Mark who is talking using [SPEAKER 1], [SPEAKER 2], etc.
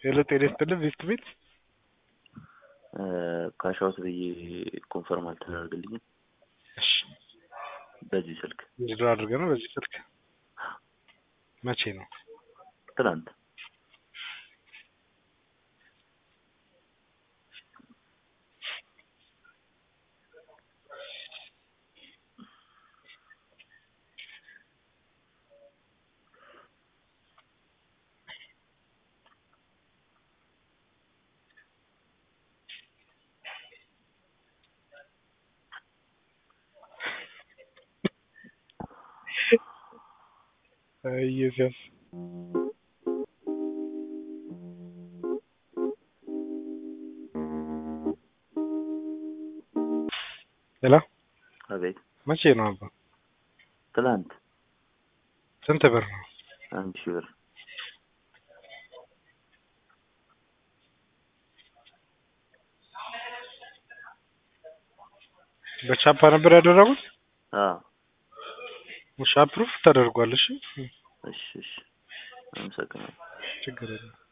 [SPEAKER 1] ሄሎ ጤና ይስጥልኝ ቤት ቤት
[SPEAKER 2] ካሻውት ብዬ ኮንፈርም አልተደረገልኝም።
[SPEAKER 1] እሺ
[SPEAKER 2] በዚህ ስልክ
[SPEAKER 1] እንዲድሮ አድርገህ ነው በዚህ ስልክ መቼ ነው?
[SPEAKER 2] ትናንት
[SPEAKER 1] ኢየሱስ ሄሎ
[SPEAKER 2] አቤት
[SPEAKER 1] መቼ ነው አባ?
[SPEAKER 2] ትናንት
[SPEAKER 1] ስንት ብር ነው?
[SPEAKER 2] አንድ ሺህ ብር
[SPEAKER 1] በቻፓ ነበር ያደረጉት?
[SPEAKER 2] አዎ
[SPEAKER 1] እሺ አፕሩፍ ተደርጓል። እሺ
[SPEAKER 2] እሺ እሺ አመሰግናለሁ
[SPEAKER 1] ችግር የለም።